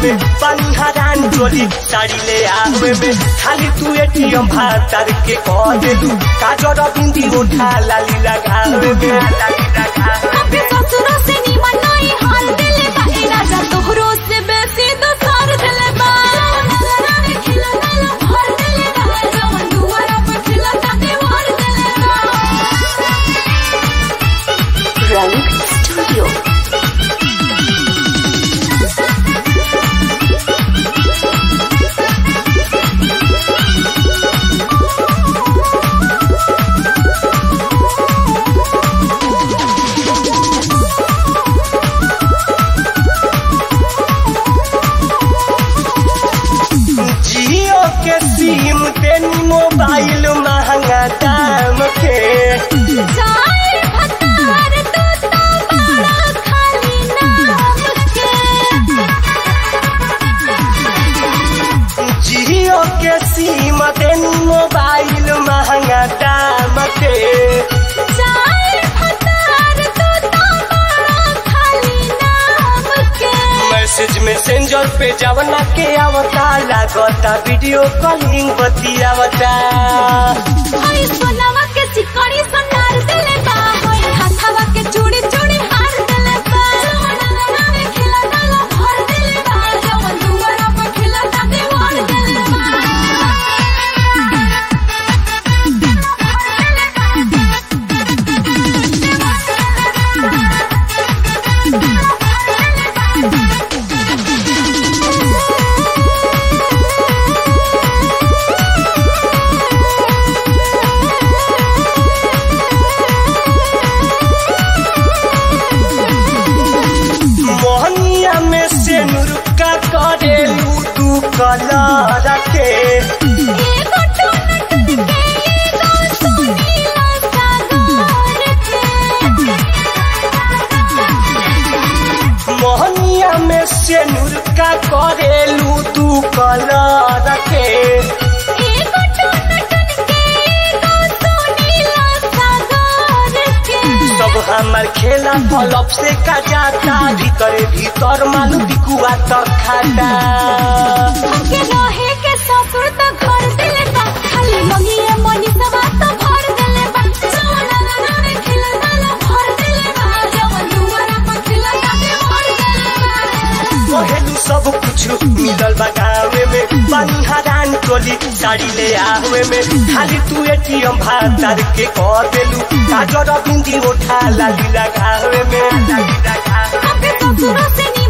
में पानी हरान चोली साड़ी ले आवे में खाली तू एटीएम भातर के कह देलू काजर बिंदी उठा लाली लगावे में लाली लगावे अपने ससुरों से निमन नहीं हाल दिले बा ए राजा तोहरो से बेसी दोसर दिले बा नजराने खिला दिले भर दिले बा जवन दुआरा पे खिला ता दीवार दिले बा रंग स्टूडियो जियो के सिम तेनी मोबाइल महंगा दाम के जाए भतार तू तो बड़ा खाली नाम के जियो के सिम तेनी मोबाइल महंगा दाम के जाए भतार तू तो बड़ा खाली नाम के मैसेज मैसेंजर पे जवना के आवता लागता वीडियो कॉलिंग बतियावता हई सोनावा के सिकड़ी सोनार दिले बा हई हाथावा के चूड़ी चूड़ी हार दिले बा सोना में खिला डाला भर दिले बा जवन दुआरा पे खिला ता दीवार दिले बा मोहनिया में से नुरुका करेलू तू कलर के एगो टोन टन के एगो सोनीला सागर के मोहनिया में से नुरुका करेलू तू कलर के एगो टोन टन के एगो सोनीला सागर के सब हमार खेला पलप से का जाता भीतर भीतर मालू बिकुआ तक खाता हमके रहे के ससुर त घर दिले बा खाली मंगिए मनी सवा त भर दिले बा सोना ना रे खिल डाला भर दिले बा जवन दुआरा पर खिला ता भर दिले बा कहेलू सब कुछ मिलल बा गावे में पानी हरान टोली साड़ी ले आवे में खाली तू एटीएम भातार के कह देलू काजर बिंदी उठा लाली लगावे में लाली लगावे अपने ससुरों से